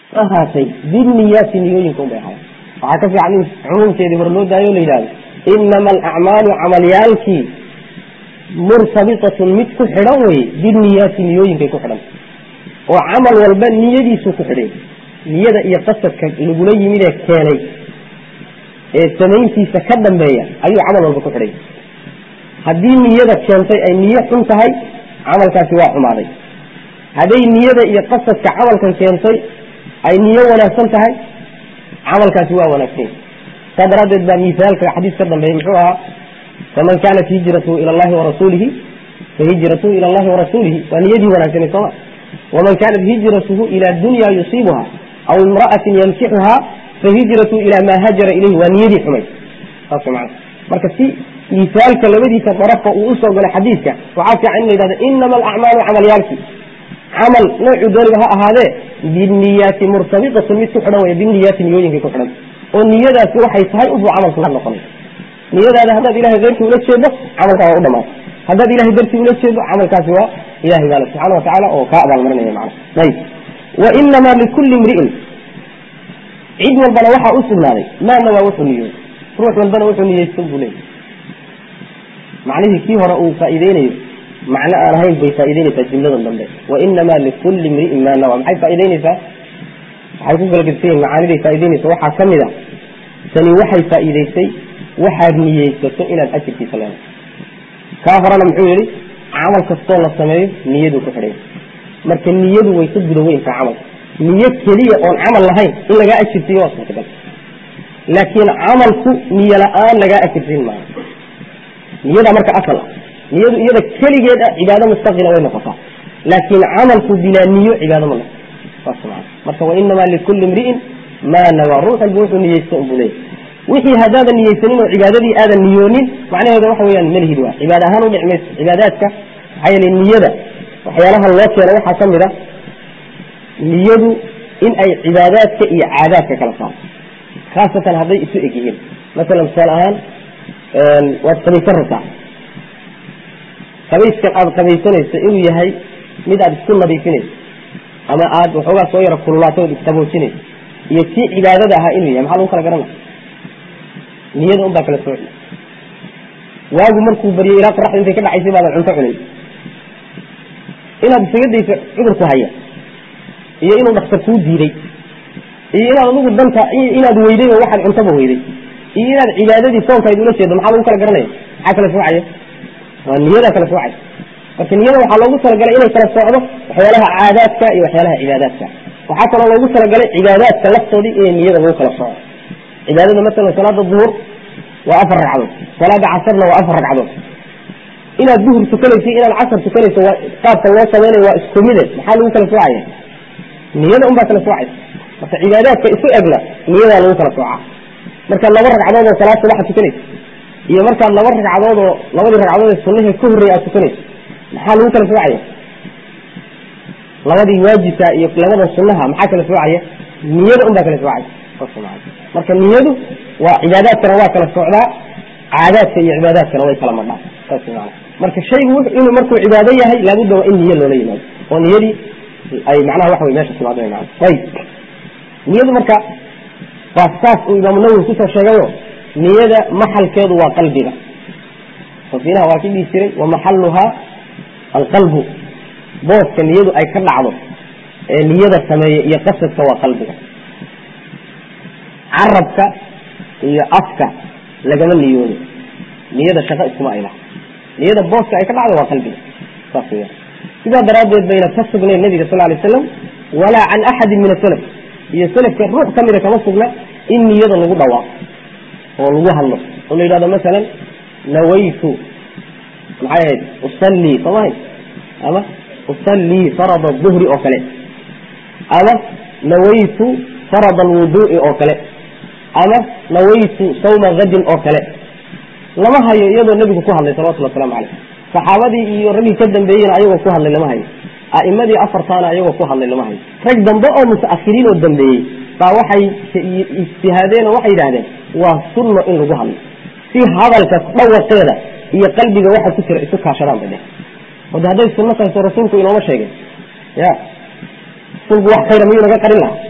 ahaatay biniyaati niyooyinka unbay ahaayeen waxaa ka fiican in cumuumkeedii hore loo daayo o la yidhahdo inama alacmaalu camalyaalkii murtabitatun mid ku xidhan weye biniyaati niyooyinkay ku xidhan oo camal walba niyadiisuu ku xidhay niyada iyo qasadka lagula yimid ee keenay ee samayntiisa ka dambeeya ayuu camal walba ku xidhay haddii niyada keentay ay niyo xun tahay camalkaasi waa xumaaday hadday niyada iyo qasadka camalkan keentay ay niyo wanaagsan tahay camalkaasi waa wanaagsan saa daraaddeed baa misaalka xadiis ka dambeeyey muxuu ahaa faman kaanat hijratuhu ila allahi warasuulihi fahijratuhu ila allahi warasuulihi waa niyadii wanaagsanay sooma waman kaanat hijratuhu ila dunya yusiibuha aw imra'atin yamsixuha fahijratuhu ila maa hajara ilayhi waa niyadii xumay saas mana marka si misaalka labadiisa darafka uu usoo galay xadiidka waxaa fiican in la yidhahdo inama alacmaalu camalyaalki camal noocuu dooniba ha ahaadee biniyaati murtabitatun mid ku xidhan wey biniyaati niyooyinkay ku xidhan oo niyadaasi waxay tahay ubuu camalku la noqonay niyadaada haddaad ilahay keyrkii ula jeedo camalkaa waa u dhamaatay haddaad ilahay dartii ula jeedo camalkaasi waa ilahay baale subxana watacaala oo kaa abaalmarinaya macna ayib wa inamaa likulli imri'in cid walbana waxaa u sugnaaday maana waa wuxuu niyooy ruux walbana wuxuu niyeysan buu leeyay macnihii kii hore uu faa'iideynayo macno aan ahayn bay faa'ideynaysaa jumladan dambe wainamaa likulli imri'in maa nawa maxay faa'ideynaysaa waxay ku kala gedsan yihin macaaniday faa'ideynaysa waxaa ka mid a tani waxay faa'iideysay waxaad niyeysato inaad ajirkiisa leedahay kaa horena muxuu yihi camal kastoo la sameeyo niyaduu ku xidhay marka niyadu way ka guda weyntaa camalka niyo keliya oon camal lahayn in lagaa ajirsiiyo waa suurtagal laakiin camalku niyo la-aan lagaa ajirsiin maayo niyada marka asal ah niyadu iyada keligeed ah cibaado mustaqila way noqotaa laakiin camalku bilaa niyo cibaado ma noqo saas maa marka wainamaa likulli imri'in maa nawaa ruux walba wuxuu niyeysta unbuu leeyay wixii haddaadan niyeysanin oo cibaadadii aadan niyoonin macnaheeda waxa weyaan malhid waa cibaada ahaan udhici mayso cibaadaadka maxaa yeele niyada waxyaalaha loo keena waxaa ka mid a niyadu in ay cibaadaadka iyo caadaadka kala saarto khaasatan hadday isu eg yihiin masalan tusaale ahaan waad qabaysan rabtaa qabayskan aada qabaysanayso inuu yahay mid aada isku nadiifinayso ama aada waxoogaa soo yara kululaato ood isqaboojinayso iyo kii cibaadada ahaa inuu yahay maxaa lagu kala garana niyada un baa kala sooci waagu markuu baryay ilaa qoraxda intay ka dhacaysay baadan cunto cunay inaad isaga dayso cudurku haya iyo inuu dhaktar kuu diiday iyo inaad adigu danta inaad weyday oo waxaad cuntaba weyday iyo inaad cibaadadii soonkayd ula jeedo maxaa lagu kala garanaya maxaa kala soocaya waa niyadaa kala soocaya marka niyada waxaa loogu talagalay inay kala socdo waxyaalaha caadaadka iyo waxyaalaha cibaadaadka waxaa kaloo loogu talagalay cibaadaadka laftoodii inay niyada lagu kala soco cibaadada masalan salaada duhur waa afar ragcadood salaada casarna waa afar ragcadood inaad duhur tukanayso inaad casar tukanayso waa qaabka loo samaynayo waa isku mide maxaa lagu kala soocaya niyada un baa kala soocaysa marka cibaadaadka isu egna niyadaa lagu kala soocaa markaad laba ragcadood oo salaad subaxa tukanayso iyo markaad laba ragcadood oo labadii ragcadood ee sunahii ka horreeya aad tukanayso maxaa lagu kala soocaya labadii waajibka iyo labada sunaha maxaa kala soocaya niyada un baa kala soocaya marka niyadu waa cibaadaadkana waa kala socdaa caadaadka iyo cibaadaadkana way kala madhaa saas maana marka shaygu inuu markuu cibaado yahay laabudda waa in niyo loola yimaado oo niyadii ay macnaha waxa wey meesha timaado maan ayib niyadu marka waa saas uu imaamu nawowi kusoo sheegayo niyada maxalkeedu waa qalbiga safinaha waa ki dhihi jiray wa maxaluhaa alqalbu booska niyadu ay ka dhacdo ee niyada sameeya iyo qasadka waa qalbiga carabka iyo afka lagama niyoodo niyada shaqo iskuma ayla niyada booska ay ka dhacdo waa qalbiga saas weya sidaa daraaddeed bayna ka sugnayn nabiga sal lay slam walaa can axadin min asalaf iyo salafka ruux ka mida kama sugna in niyada lagu dhawaaqo oo lagu hadlo oo la yidhahdo masalan nawaytu maxay ahayd usallii somahay ama usallii farada duhri oo kale ama nawaytu farada alwuduu'i oo kale ama nawaytu sawma hadin oo kale lama hayo iyadoo nebigu ku hadlay salawatulli waslamu caleyh saxaabadii iyo raggii ka dambeeyena ayagoo ku hadlay lama hayo a'imadii afartaana ayagoo ku hadlay lama hayo rag dambe oo mutaakhiriin oo dambeeyey baa waxay ijtihaadeen oo waxay yidhahdeen waa sunno in lagu hadlo si hadalka dhawaqeeda iyo qalbiga waxa ku jira isu kaashadaan bay dheh wade hadday sunno tahay soo rasuulku inooma sheegay ya rasuulku wax khayra miyuu naga qarin lahaa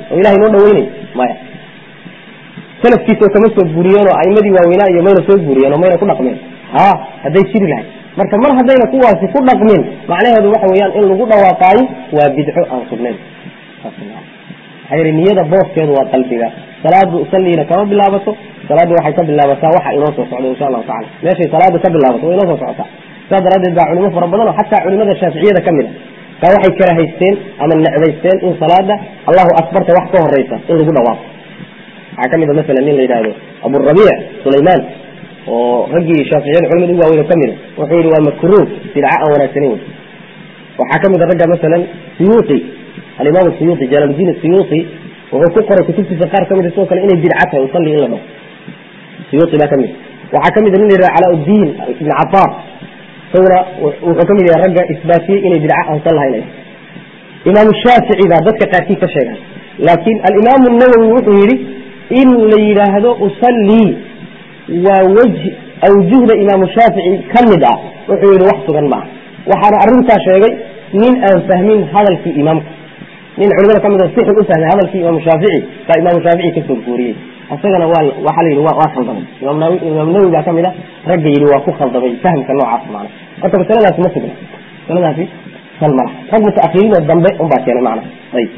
oo ilahay noo dhaweynay maya salafkiisa oo kama soo guuriyeen oo aimadii waaweynaa iyo mayna soo guuriyeen oo mayna ku dhaqmeen ha hadday jiri lahay marka mar haddayna kuwaasi ku dhaqmin macnaheedu waxa weeyaan in lagu dhawaaqaayo waa bidco aan sugnayn maxaa yidhi niyada booskeedu waa qalbiga salaadu usalliina kama bilaabato salaaddu waxay ka bilaabataa waxa inoo soo socda insha allahu tacala meeshay salaadu ka bilaabato waa inoo soo socotaa saas daraaddeed baa culimo fara badan oo xataa culimada shaaficiyada ka mid a baa waxay karahaysteen ama necbaysteen in salaada allahu akbarta wax ka horeysa in lagu dhawaaqo waxaa ka mid a masalan nin la yidhaahdo aburabiic sulaymaan oo raggii shaaficiyada culimada ugu waaweyn oo ka mid a wuxuu yihi waa makruuh bidca aan wanaagsanin wey waxaa ka mid a ragga masalan suyuuti alimaam suyuuti jalaaludiin suyuuti wuxuu ku qoray kutubtiisa qaar ka mid a sidoo kale inay bidca tahay usalli in la dhaho suyuuti baa ka mid waxaa ka mid a nin la yidhaha calaa-uddiin ibn cabaar isaguna wuxuu ka mid yahay ragga isbaatiyey inay bidca aansan lahayn imaamu shaafici baa dadka qaarkii ka sheegay laakiin alimaamu nawowi wuxuu yidhi in la yidhaahdo usallii waa wejh awjuhda imaamu shaafici ka mid ah wuxuu yihi wax sugan maaha waxaana arrintaa sheegay nin aan fahmin hadalkii imaamka nin culimada kamid oo si xun u fahmay hadalkii imaamu shaafici baa imaamu shaafici kasoo guuriyey isagana waa waxaa la yidhi waa khaldamay imaam nawowi baa kamid a ragga yidhi waa ku khaldamay fahamka noocaas macna marka masaladaasi ma sugna masaladaasi sal malaha rag mutaakiriin oo dambe unbaa keenay macna ayib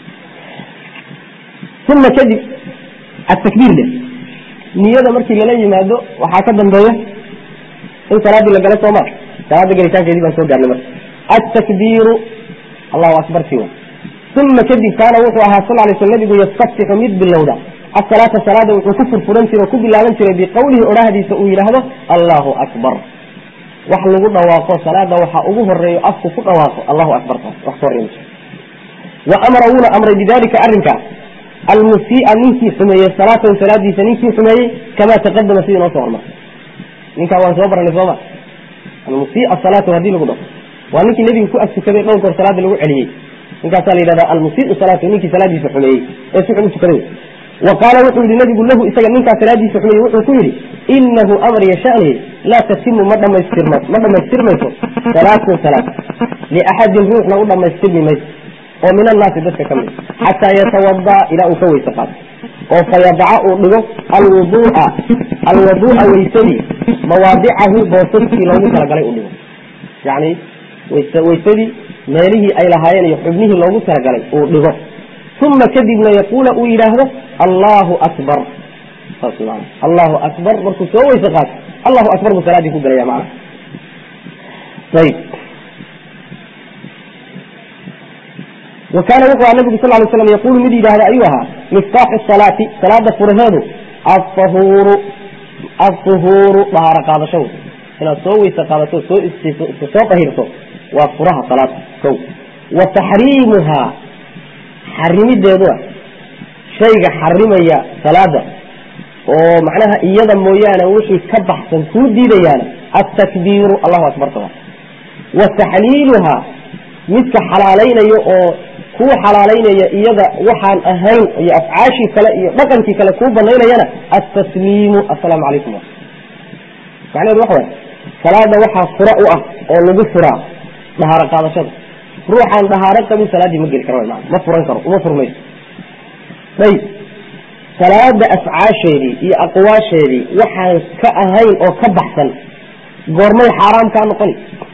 uma kadib atakbiir de niyada markii lala yimaado waxaa ka dambeeya in salaadii la gala sooma salaada gelitaankeedii baan soo gaarnay marka atakbiiru allahu akbar ti uma kadib kaana wuxuu ahaa sal lay sl nabigu yastaftixu mid bilowda asalaata salaada wuxuu ku furfuran jiray oo ku bilaaban jiray biqowlihi odhahdiisa uu yidhaahdo allahu akbar wax lagu dhawaaqo salaada waxaa ugu horeeyo afku ku dhawaaqo allahu akbar wax ka horey wa amara wuuna amray bidalika arrinkaas almusii'a ninkii xumeeyey salaatahu salaadiisa ninkii xumeeyey kamaa taqadama sidii noo soo hormartay ninkaa waan soo baranay sooma almusii'a salaatahu hadii lagu dhaho waa ninkii nebiga ku agtukaday dhowr goor salaada lagu celiyey ninkaasaa la yidhahda almusiiu salaatahu ninkii salaadiisa xumeeyey ee si xun u tukaday wa qaala wuxuu yihi nabigu lahu isaga ninkaa salaadiisa xumeeyey wuxuu ku yidhi inahu amar yashani laa tatimu ma dhamaystirma ma dhamaystirmayso salaatun salaad liaxadin ruuxna u dhamaystirmi mayso oo min annaasi dadka ka mid xataa yatawadaa ilaa uu ka weyse qaato oo fayadaca uu dhigo alwudua alwaduu'a weysadii mawaadicahu boosaskii loogu talagalay u dhigo yani weysadii meelihii ay lahaayeen iyo xubnihii loogu talagalay uu dhigo uma kadibna yaquula uu yidhaahdo allahu akbar saas man allahu akbar markuu soo weyse qaato allahu akbar buu salaadii ku galaya macna ayb wa kaana wuxuu aha nabigu sal lay slam yaqulu mid yidhahda ayuu ahaa miftaaxu salaati salaada furaheedu ahuuru ahuuru dahaaro qaadasho inaad soo weyse qaadato soo soo dahirto waa furaha salaada ko wa taxriimuhaa xarimideedua shayga xarimaya salaada oo macnaha iyada mooyaane wixii ka baxsan kuu diidayaana atakbiiru allahu akbar taa wa taxliiluhaa midka xalaalaynayo oo kuu xalaalaynaya iyada waxaan ahayn iyo afcaashii kale iyo dhaqankii kale kuu banaynayana altasliimu assalaamu calaykum macnaheedu waxa way salaada waxaa fura u ah oo lagu furaa dhahaaro qaadashada ruuxaan dhahaaro qabin salaaddii ma geli karo ma ma furan karo uma furmayso ayb salaada afcaasheedii iyo aqwaasheedii waxaan ka ahayn oo ka baxsan goormay xaaraam kaa noqoni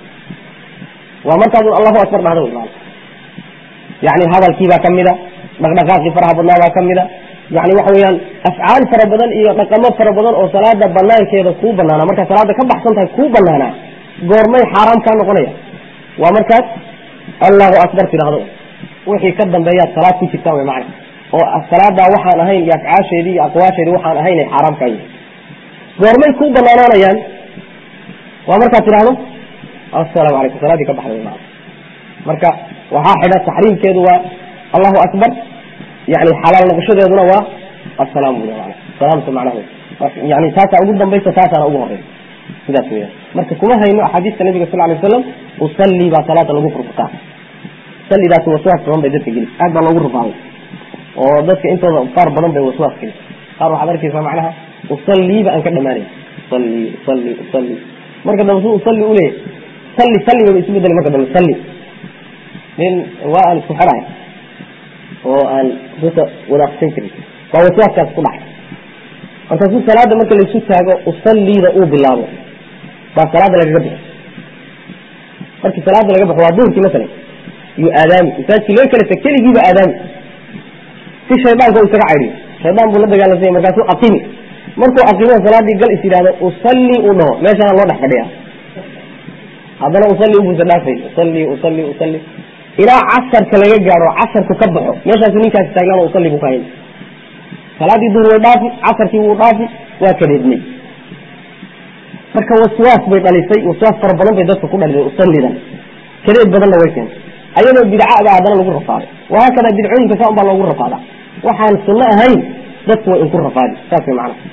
waa markaad allahu akbar dhahda wy maana yani hadalkiibaa kamida dhaqdhaqaaqii faraha badnaa baa kamida yani waxa weeyaan afcaal fara badan iyo dhaqamo fara badan oo salaada banaankeeda kuu banaana markaa salaada ka baxsan tahay kuu banaanaa goormay xaaraam kaa noqonaya waa markaas allahu akbar tidhahdo wixii ka dambeeyaad salaad ku jirtaan wy macna oo salaadaa waxaan ahayn iyo afcaasheedii iyo aqwaasheedii waxaan ahayn ay xaaraam kaa yihin goormay kuu banaanaanayaan waa markaad tidhahdo assalaamu calaykum salaadii ka baxday wy maana marka waxaa xidha taxriimkeedu waa allahu akbar yani xalaal noqoshadeeduna waa asalaam bui man salaamta macnaha yani taasaa ugu dambaysa taasaana ugu horeysa sidaas weyan marka kuma hayno axaadiista nabiga sal lay waslam usalli baa salaada lagu furfutaa salidaasi waswaas badan bay dadka geli aad baa loogu rufaaday oo dadka intooda qaar badan bay waswaas geli qaar waxaad arkaysaa macnaha usalliiba aan ka dhamaanayn usalli usalli usalli marka dambe su usalli uleeyahy salli salli baba isu bedeli marka dambe salli nin waa aan isku xerahay oo aan ruusa wadaaqsan jirin baa waswaaskaas ku dhacay markaasuu salaada marka laysu taago usalliida uu bilaabo baa salaada lagaga bixi markii salaada laga baxo waa duhurkii masalan yuu aadaami masaajidkii laga kala tag keligiiba aadaami si shaydaanka u isaga caydhiyo shaydaan buu la dagaalamsanya markaasuu aqimi markuu aqimo salaadii gal is yidhahdo usalli uu dhaho meeshaana loo dhex fadhiya haddana usalli ubuusa dhaafay usalli usalli usalli ilaa casarka laga gaadho casarku ka baxo meeshaasu ninkaasi taagnaano usalli buu ka hayn salaadii duhur way dhaafi casarkii wuu dhaafi waa kadeednay marka waswaas bay dhalisay waswaas fara badan bay dadka ku dhalisay usallidan kadeed badanna way keentay ayadoo bidcada haddana lagu rafaaday wahaakada bidcooyinka saa un baa loogu rafaadaa waxaan sunno ahayn dadku way inku rafaadi saas way macnaha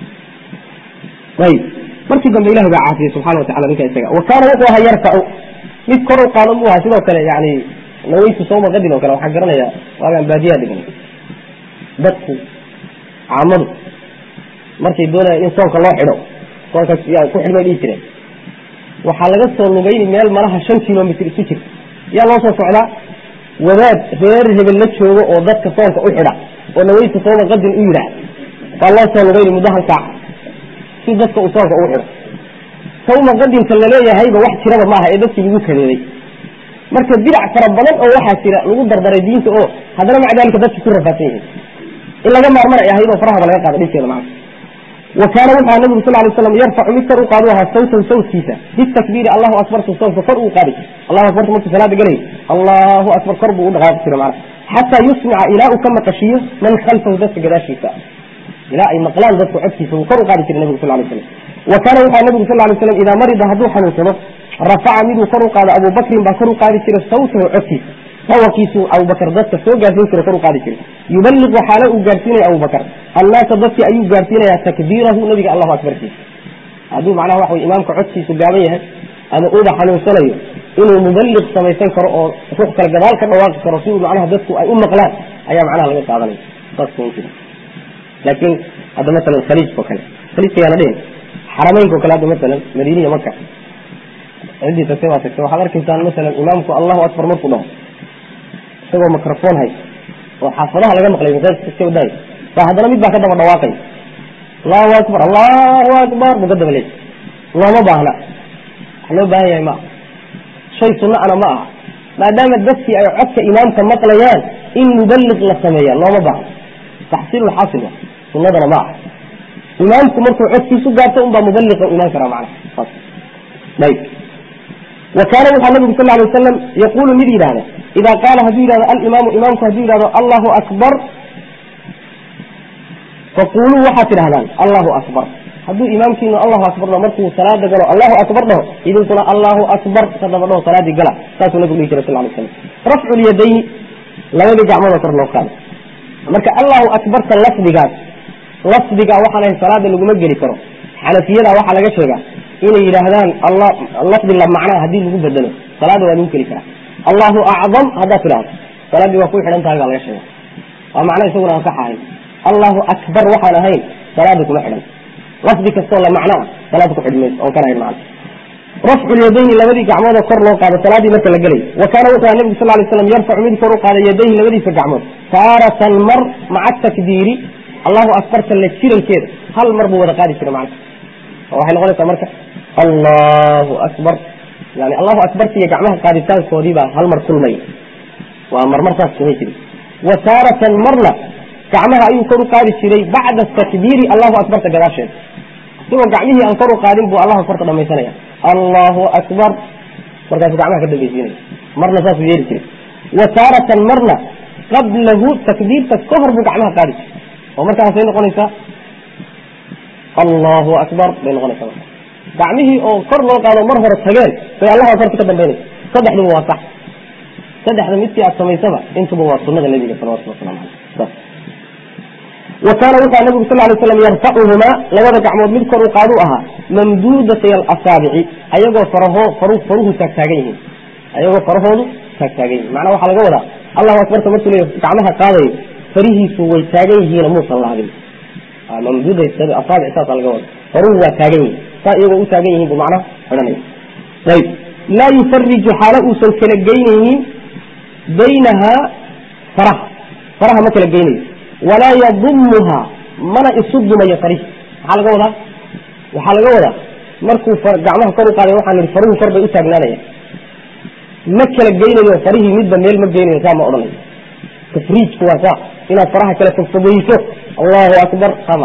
ayib markii dambe ilahi baa caafiyey subxana watacala ninka isaga wa kaana wuxuu ahaa yarfacu mid kor u qaado mu ahaa sidoo kale yani naweytu sawma qadin oo kale waxaan garanayaa waagaan baadiyaa dhigan dadku caamadu markay doonayaan in soonka loo xidho soonka yaa ku xidhmay dhihi jireen waxaa laga soo lugayni meel malaha shan kilomitr isu jirta yaa loo soo socdaa wadaad reer hebel la joogo oo dadka soonka u xidha oo naweytu sawma qadin u yidhaah baa loo soo lugayni muddo hal saaca si dadka uu soonka ugu xidho sawma qadinka laleeyahayba wax jiraba maaha ee dadkii lagu kadeeday marka bidac fara badan oo waxaa jira lagu dardaray diinta oo haddana maca dalika dadki ku rafaadsan yihiin in laga maarmar ay ahayd oo farahaba laga qaada dhibkeeda macna wa kaana wuxuu aha nabigu sal lay slam yarfacu mid kor u qaadu ahaa sawtan sawtkiisa bitakbiiri allahu akbartu soonka kor uu qaadi allahu akbartu markuu salaada galay allahu akbar kor buu u dhaqaaqi jira macna xataa yusmica ilaa uu ka maqashiyo man khalfahu dadka gadaashiisa ilaa ay maqlaan dadku codkiisa uu kor u qaadi jiray nabigu sal lay slam wa kaana wuxua nabigu sal lay slam idaa marida hadduu xanuunsado rafaca miduu kor u qaado abubakrin baa kor u qaadi jiray sawtahu codkiisa dawaqiisu abubakar dadka soo gaarsiin jira kor u qaadi jiray yubaliqu xaalo uu gaarsiinaya abubakar annaasa dadkii ayuu gaarsiinaya takbiirahu nabiga allahu akbarkiisa hadduu macnaha waxa wey imaamka codkiisu gaaban yahay ama uuba xanuunsanayo inuu mubaliq samaysan karo oo ruux kale gadaal ka dhawaaqi karo si uu macnaha dadku ay u maqlaan ayaa macnaha laga qaadanaya saas kun jira laakiin hadda masalan khaliijka o kale khaliijka yaana dhihin xarameynka o kale hadda masalan madiina iyo maka ciddii tagtay waa tagtay waxaad arkaysaan masalan imaamku allahu akbar markuu dhaho isagoo microphone hay oo xaafadaha laga maqlay masaajidka iska wadaayo ba haddana mid baa ka daba dhawaaqay allahu akbar allahu akbar buu ka daba leeyay looma baahna wax loo baahan yahay ma aha shay sunno ana ma aha maadaama dadkii ay codka imaamka maqlayaan in mubaliq la sameeya looma baahna taxsiil xaasil wa sunnadana ma aha imaamku markuu codkiisu gaarto unbaa mubaliqa u imaan karaa macnaha saas ayb wa kaana wuxaa nabigu sal lay wasalam yaqulu mid yidhahda ida qaala hadduu yidhahdo alimaamu imaamku hadduu yidhahdo allahu akbar faquluu waxaad tidhahdaan allahu akbar hadduu imaamkiinu allahu akbar dhaho markuu salaada galo allahu akbar dhaho idinkuna allahu akbar ka daba dhaho salaadii gala saasuu nabigu dhihi jiray sal lay slam rafcu lyadayni labadii gacmoodoo kor loo qaado marka allahu akbarta lafdigaas lafdiga waxaan ahay salaada laguma geli karo xanafiyada waxaa laga sheegaa inay yidhaahdaan lafdi la macnaa haddii lagu bedelo salaada waa lagu geli karaa allahu acdam haddaad tidhahdo salaaddii waa ku xidhan tahay baa laga sheega waa macno isaguna aan sax ahayn allahu akbar waxaan ahayn salaada kuma xidhan lafdi kastoo la macno ah salaada ku xidhmayso oon kan ahayn macna rafcu lyadayni labadii gacmoodoo kor loo qaado salaadii marka la gelay wa kaana wuxuu aha nabigu sal lay slam yarfacu mid kor u qaada yadayhi labadiisa gacmood taaratan mar maca takbiiri allahu akbarta la jirankeeda hal mar buu wada qaadi jira macna waxay noqonaysaa marka allahu akbar yani allahu akbarta iyo gacmaha qaaditaankoodii baa hal mar kulmay waa marmar saas samay jiray wa taaratan marna gacmaha ayuu kor u qaadi jiray bacda takbiiri allahu akbarta gadaasheeda isagoo gacmihii aan kor u qaadin buu allahu akbarta dhamaysanaya allahu akbar markaasuu gacmaha ka dambaysiinaya marna saasuu yeeli jiray wa taaratan marna qablahu takbiirta ka hor buu gacmaha qaadi jiray oo markaasay noqonaysaa allahu akbar bay noqonaysaa marka gacmihii oo kor loo qaado mar hore tageen bay allahu akbarta ka dambaynaysa saddexduba waa sax saddexda midkii aad samaysaba intuba waa sunada nabiga salawatullah waslamu caleyh wa kaana wuxua nabigu sal lay slam yarfacuhumaa labada gacmood mid kor u qaadu ahaa mamduudatay alasaabici ayagoo faraho faru faruhu taagtaagan yihiin ayagoo farahoodu taagtaagan yihin macnaa waxaa laga wadaa allahu akbarta markuu leeya gacmaha qaadayo farihiisu way taagan yihiin muusan laabin mamduudaasaabic saasa laga wada faruhu waa taagan yihin saa iyagoo u taagan yihin bu macnaha xidhanaya ayb laa yufariju xaalo uusan kala geynaynin baynahaa faraha faraha ma kala geynayo walaa yadumuhaa mana isu dumayo farih maxaa laga wadaa waxaa laga wadaa markuu gacmaha kor u qaaday waxaan ihi faruhu kor bay u taagnaanaya ma kala geynayo farihii midba meel ma geynayo saa ma odhanayo tafriijku waa saa inaad faraha kala fogfogeyso allahu akbar sama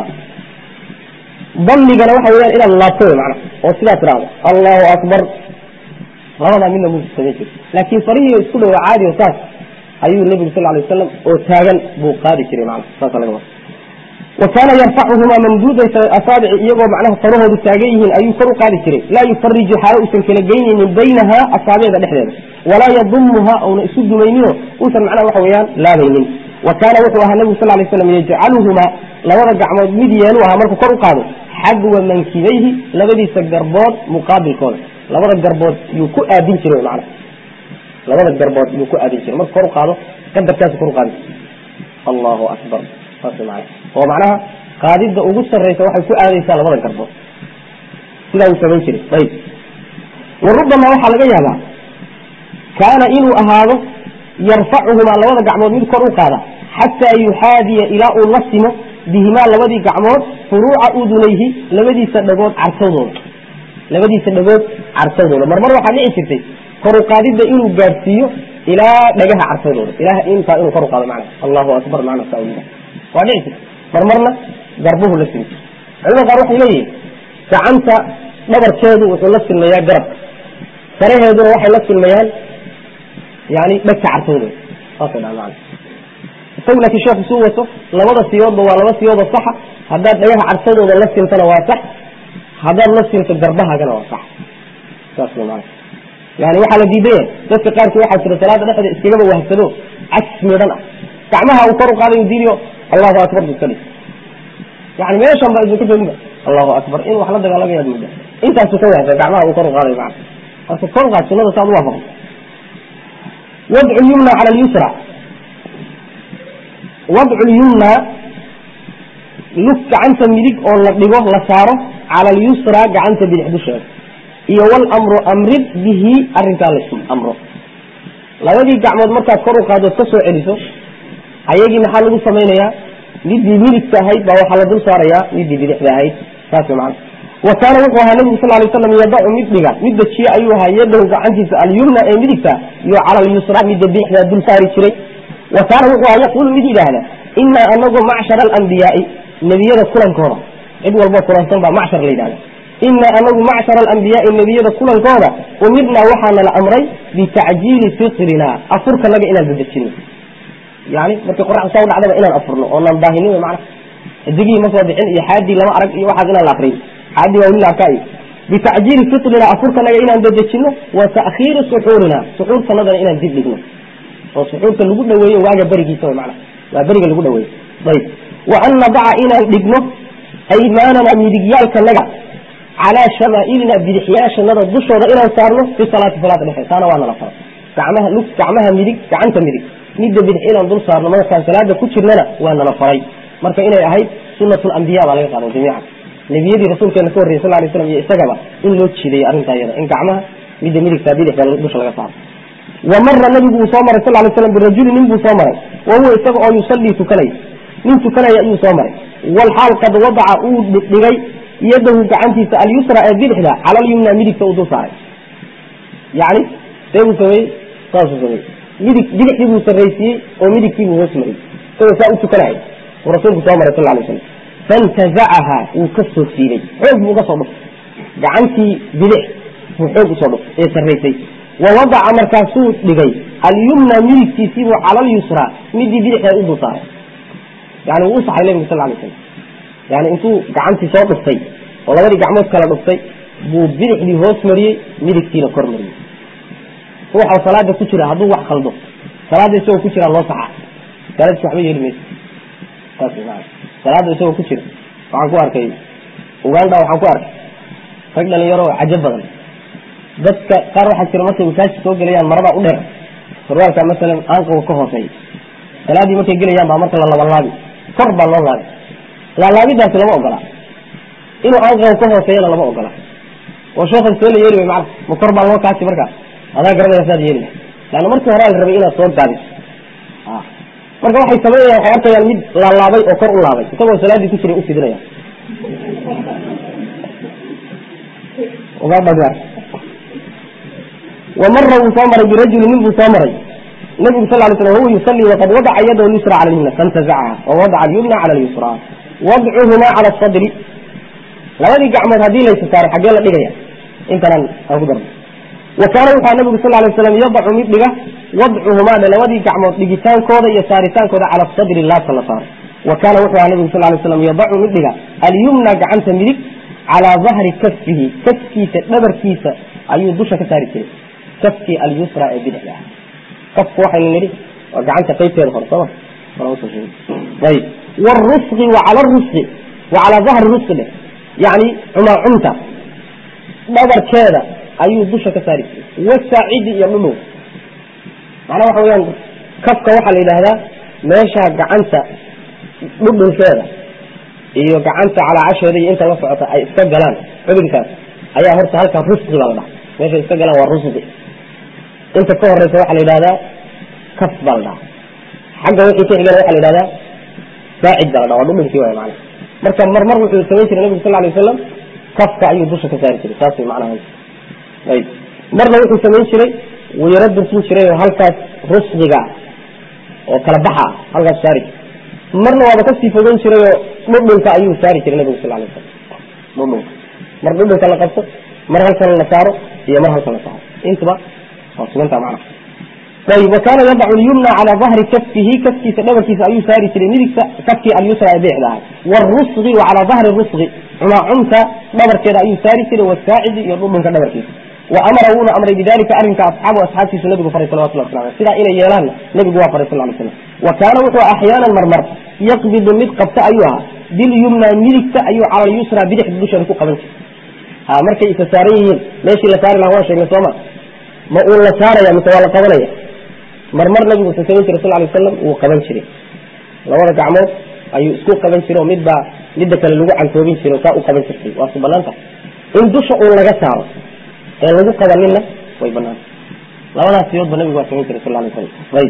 damigana waxa weyaan inaad laabto wey macna oo sidaa tidhaahdo allahu akbar labadaa midna muusa samayn jiri laakiin farihii isku dhawo caadi o saas ayuu nebigu sal lay wasalam oo taagan buu qaadi jiray mana saasa laga wada wa kaana yarfacuhumaa mamduuda asaabici iyagoo macnaha farahoodu taagan yihiin ayuu kor u qaadi jiray laa yufariju xaalo uusan kala geynaynin baynaha asaabiicda dhexdeeda walaa yadumuha una isu dumaynino uusan macnaha waxa weeyaan laabaynin wa kaana wuxuu ahaa nebigu sal lay slam yajcaluhumaa labada gacmood mid yeelu ahaa markuu kor u qaado xadwa mankibayhi labadiisa garbood muqaabilkooda labada garbood yuu ku aadin jiray mana labada garbood yuu ku aadin jiray marka kor u qaado qadarkaasu kor u qaadi allahu akbar saas mana oo macnaha qaadidda ugu sarraysa waxay ku aadaysaa labada garbood sidaa uu samayn jiray ayb wa rubbama waxaa laga yaabaa kaana inuu ahaado yarfacuhumaa labada gacmood mid kor u qaada xataa yuxaadiya ilaa uu la simo bihimaa labadii gacmood furuuca udunayhi labadiisa dhagood cartadooda labadiisa dhagood cartadooda marmar waxaa dhici jirtay kor u qaadidda inuu gaadhsiiyo ilaa dhagaha cartadooda ilaah intaa inuu kor u qaado macna allahu akbar macna saa waa dhici jirta marmarna garbuhu la simi jir culamada qaar waxay leeyihin gacanta dhabarkeedu wuxuu la silmayaa garabka faraheeduna waxay la silmayaan yani dhegta cartadooda saasay dhaha macna isagu laakiin sheekhu suu wato labada siyoodba waa laba siyoodoo saxa haddaad dhagaha cartadooda la sintana waa sax haddaad la sinto garbahaagana waa sax saas man yani waxaa la diidaya dadka qaarkii waxaa jira salaada dhexda iskagaba wahsado cagsi midhan ah gacmaha uu kor u qaadayo diiniyo allahu akbar bu iska dhig yani meeshan ba idinka joogba allahu akbar in wax la dagaalamayaad mudda intaasu ka wahsa gacmaha uu kor u qaadayo mana marka kor u qaad sunada saad u waafaqo wadcu lyumna cala lyusra wadcu lyumna lug gacanta midig oo la dhigo la saaro cala alyusra gacanta bidix dusheeda iyo walamru amrid bihi arrinkaa la amro labadii gacmood markaad kor u qaadood ka soo celiso ayagii maxaa lagu samaynayaa midii midigta ahayd baa waxaa la dul saarayaa midii bidixda ahayd saas man wa kaana wuxuu ahaa nabigu sal lay slam yadacu mid dhiga mid dajiye ayuu ahaa yadahu gacantiisa alyumna ee midigta iyo cala alyusra midda bidixdaa dul saari jiray wa kaana wuxuu ahaa yaquulu mid yidhaahda inaa anagu macshara alambiyaai nebiyada kulankooda cid walbo kulansan baa macshar la yidhahda inaa anagu macshara alambiyaai nebiyada kulankooda umirnaa waxaana la amray bitacjiili fitrina afurkanaga inaan dadejino yani markii qoraxda saa u dhacdaba inaan afurno oonaan daahinin mana xidigihii ma soo bixin iyo xaadii lama arag iyo waxaas inaan la akriyo xaadii waa weli la arkaa iyo bitacjiili fitrina afurkanaga inaan dadejino wa ta'khiiri suxuurina suxuurtanadana inaan dib dhigno oo suxuurta lagu dhaweeyo waaga berigiisa mana waa beriga lagu dhaweeyo ayb wa an nadaca inaan dhigno aymaanana midigyaalkanaga calaa shamaailina bidixyaashanada dushooda inaan saarno fi salaati salaada dhexe taana waa nala fara gacmaha lug gacmaha midig gacanta midig midda bidix inaan dul saarno markaan salaada ku jirnana waa nala faray marka inay ahayd sunat lambiya baa laga qaada jamiica nebiyadii rasuulkeena ka horreyay sal lay slam iyo isagaba in loo jiidayo arrintaa iyada in gacmaha midda midigta bidixda dusha laga saaro wa mara nabigu uu soo maray sal lay slam birajuli nin buu soo maray wa huwa isaga oo yusallii tukanaya nin tukanaya ayuu soo maray walxaal qad wadaca uu dhigay yadahu gacantiisa alyusra ee bidixda cala alyumna midigta uu dul saaray yani see buu sameeyey saasuu sameeyey midig bidixdii buu sarraysiiyey oo midigtii buu hoos mariyey isagoo saa u tukanaya uu rasuulku soo maray sal lay slam fantazacaha wuu ka soo siibay xoog buu uga soo dhuftay gacantii bidix buu xoog usoo dhuftay ee sarraysay wa wadaca markaasuu dhigay alyumna midigtiisiibuu cala alyusra midii bidixda u dul saaray yani wuu u saxay nabigu sal lay slam yani intuu gacantii soo dhuftay oo labadii gacmood kala dhuftay buu bidixdii hoos mariyey midigtiina kor mariyey ruuxa salaada ku jira hadduu wax khaldo salaada isagoo ku jira loo saxa salaadis waxba yeeli mayso saas maa salaada isagoo ku jira waxaan ku arkay uganda waxaan ku arkay rag dhalinyaro cajo badan dadka qaar waxaa jira markay masaajid soo gelayaan marada u dheer sarwaalka masalan aanqaga ka hooseeya salaadii markay gelayaan baa marka la labalaabi kor baa loo laabi laalaabidaasi lama ogola inuu aanqaga ka hooseeyana lama ogola oo sheekhan see la yeeli way macana ma kor baa loo kaasi markaas adaa garanaya saad yeeli laana markii hore la rabay inaad soo gaabiso marka waxay sameynayaan waxay arkayaan mid laalaabay oo kor u laabay isagoo salaaddii ku jiray u fidinaya wamara wuu soo maray birajuli nin buu soo maray nabigu sal lay slam huwa yusalli waqad wadaca yadahu lyusra cala lyumna fantazacaha wawadaca alyumna cala lyusra wadcuhumaa cala sadri labadii gacmood haddii laysa saaray xaggee la dhigaya intanaan aan ku darno wa kaana wuxua nabigu sal lay slam yadacu mid dhiga wadcuhumaa dhe labadii gacmood dhigitaankooda iyo saaritaankooda cala sadri laabta la saaro wa kaana wuxuu aha nabigu sal lay slam yadacu mid dhiga alyumna gacanta midig calaa dahri kaffihi kafkiisa dhabarkiisa ayuu dusha ka saari jiray kafkii alyusra ee bidixda ah kafku waxaynu nidhi waa gacanta qaybteeda hore sooma ayb wrusqi wa cala rusqi wa calaa dahri rusqi dheh yani cumaacumta dhabarkeeda ayuu dusha ka saari jiray wasaacidi iyo dhudhow macnaa waxa weyaan kafka waxaa la yidhaahdaa meesha gacanta dhudhunkeeda iyo gacanta calaacasheeda iyo inta la socota ay iska galaan xubinkaas ayaa horta halkaa rusqi baa la dhaha meeshay iska galaan waa rusqi inta ka horeysa waxaa la yidhahdaa kaf baa la dhaha xagga wixii ka xigana waxa la yidhahdaa saacid baa la dhaha waa dhudhunkii waay macana marka marmar wuxuu samayn jiray nabigu sal lay wasalam kafka ayuu dusha ka saari jiray saas way macnaha ayb marna wuxuu samayn jiray wuu yaro dursin jiray oo halkaas rusqiga oo kala baxa ah halkaas saari jiray marna waaba kasii fogeyn jiray oo dhudhunka ayuu saari jiray nabigu sal lay wasalam dhudhunka mar dhudhunka la qabto mar halkan la saaro iyo mar halkan la saaro intuba waa suganta macnaha ayb wa kaana yadacu lyumna calaa dahri kaffihi kafkiisa dhabarkiisa ayuu saari jiray midigta kafkii alyusra ee bidixda ahay wrusqi wa calaa dahri rusqi cumaacumta dhabarkeeda ayuu saari jiray wasaacidi iyo dhudhunka dhabarkiisa wa amara wuuna amray bidalika arrinka asxaabu asxaabtiisu nabigu faray salawatullah wasla aleh sidaa inay yeelaanna nabigu waa faray sal lay slam wa kaana wuxuu axyaanan marmar yaqbidu mid qabta ayuu ahaa bilyumna midigta ayuu cala lyusra bidixda dusheeda ku qaban jiray ha markay isa saaran yihiin meeshii la saari laha waan sheegnay sooma ma uu la saaraya mise waa la qabanaya marmar nabigu wuxuu samayn jiray sal lay wasalam wuu qaban jiray labada gacmood ayuu isku qaban jiray oo midbaa midda kale lagu cantoobin jiray oo saa u qaban jirtay waa su banaanta in dusha uun laga saaro ee lagu qabaninna way banaanta labadaas siyoodba nabigu waa samayn jiray sal lay wasalam ayb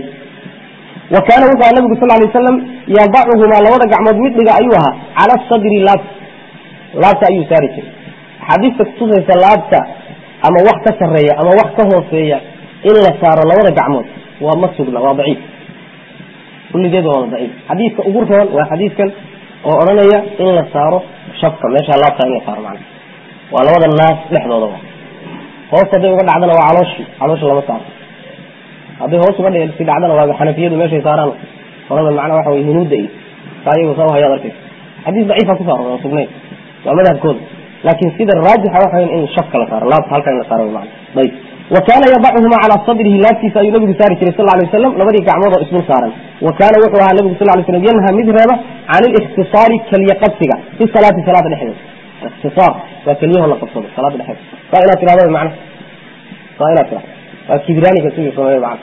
wa kaana wuxuu aha nabigu sal lay wasalam yadacuhumaa labada gacmood mid dhiga ayuu ahaa cala sadri laabta laabta ayuu saari jiray axaadiista kutusaysa laabta ama wax ka sareeya ama wax ka hooseeya in la saaro labada gacmood waa ma sugna waa daciif kulligeed waa wada daciif xadiidka ugu roon waa xadiidkan oo odhanaya in la saaro shafka meesha laabta in la saaro macna waa labada naas dhexdooda wa hoos hadday uga dhacdana waa calooshii caloosha lama saaro hadday hoos uga si dhacdana waa xanafiyadu meeshay saaraan qolada macnaa waxa wey hunuudda iyo saa iyagu saa uhayaad arkaysa xadiis daciifa ku saaro waa sugnayn waa madhabkooda laakin sida raajixa waxa in shafka la saaro laabta halka in la saaro man ayb wa kaana yadacuhuma calaa sadrihi laabtiisa ayuu nabigu saari jiray sal lay waslam labadii gacmood oo isdul saaran wa kaana wuxuu ahaa nabigu sal lay slam yanha mid reeba can ilikhtisaari keliya qabsiga fi salaati salaada dhexdeeda ikhtisaar waa keliyaho la qabsado salaada dhexeeda saa inaad tirahdo macna saa inaad tirahdo waa kibraaniga sidii sameeye macna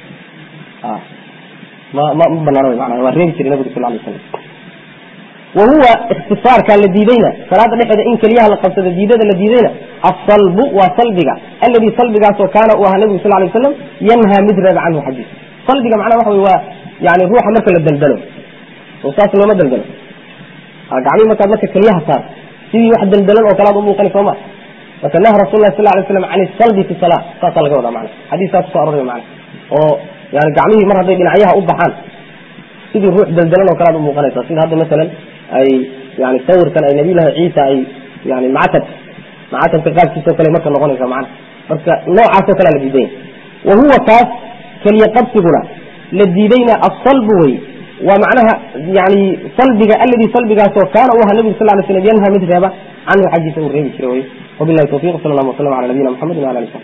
ma ma ma banaano mana waa reebi jiray nabigu sal lay slam wahuwa ikhtisaarka la diidayna salaada dhexeeda in keliyaha la qabsado diidada la diidayna asalbu waa salbiga alladii salbigaasoo kaana uu ahaa nabigu sal lay waslam yanhaa mid reeba canhu xaggiisa salbiga macnaha waxa wey waa yani ruuxa marka la daldalo oo saas looma daldalo gacmihi markaad marka keliyaha saar sidii wax daldalan oo kalaad u muuqani sooma marka naha rasul lah sal lay slam can isalbi fi sala saasaa laga wadaa mana xadiiskaas kuso aroray mana oo yani gacmihii mar hadday dhinacyaha u baxaan sidii ruux daldalan oo kalead u muuqanaysa sida hadda masalan ay yani sawirkan ay nabiyullahi ciisa ay yani macatab macatabka qaabkiisao kale marka noqonaysa mana marka noocaasoo kalea la diidanya wa huwa taas keliya qabsiguna la diidayna asalbu wey waa macnaha yani salbiga alladii salbigaasoo kaana u ahaa nabigu sal lay slam yanha mid reeba canhu xaggiisa uu reebi jiray wey wabilahi tawfiq sal allahu waslam ala nabiyina mxamedi wala ali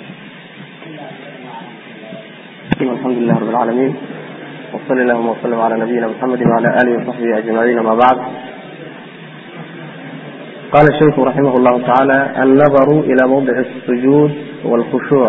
saxbi alxamdu lilah rab alcalamin وصل اللهم وسلم على نبينا محمد وعلى آله وصحبه أجمعين ما بعد قال الشيخ رحمه الله تعالى النظر إلى موضع السجود والخشوع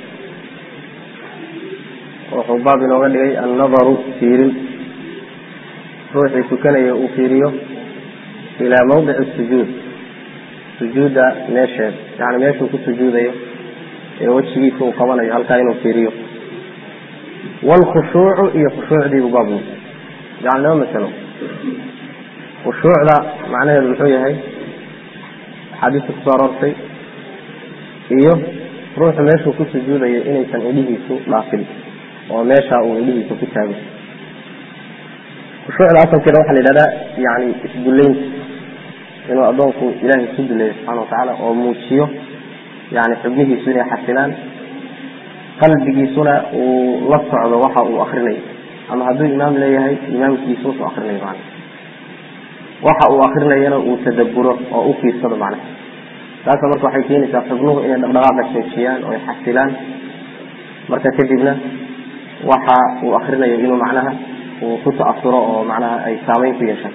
wuxuu baab inooga dhigay annadaru fiirin ruuxii tukanaya uu fiiriyo ilaa mawdici sujuud sujuudda meesheed yani meeshuu ku sujuudayo ee wejigiisa uu qabanayo halkaa inuu fiiriyo wlkhushuucu iyo khushuucdiibu baab yani laba masalo khushuucda macnaheedu muxuu yahay axaadiista kusoo aroortay iyo ruuxu meeshuu ku sujuudayo inaysan idhihiisu dhaafin oo meesha uu idhihiisa ku taago khushuucda asalkeeda waxaa la yidhahdaa yani isdullaynta inuu addoonku ilaahay isku duleeyo subxana watacaala oo muujiyo yani xubnihiisu inay xasilaan qalbigiisuna uu la socdo waxa uu akrinayo ama hadduu imaam leeyahay imaamkiisu wuxuu akrinayo macna waxa uu akrinayana uu tadaburo oo u fiirsado macna taasa marka waxay keenaysaa xubnuhu inay dhaqdhaqaaqa joojiyaan oo ay xasilaan marka kadibna waxa uu akrinayo inuu macnaha uu ku ta'asuro oo macnaha ay saameyn ku yeeshaan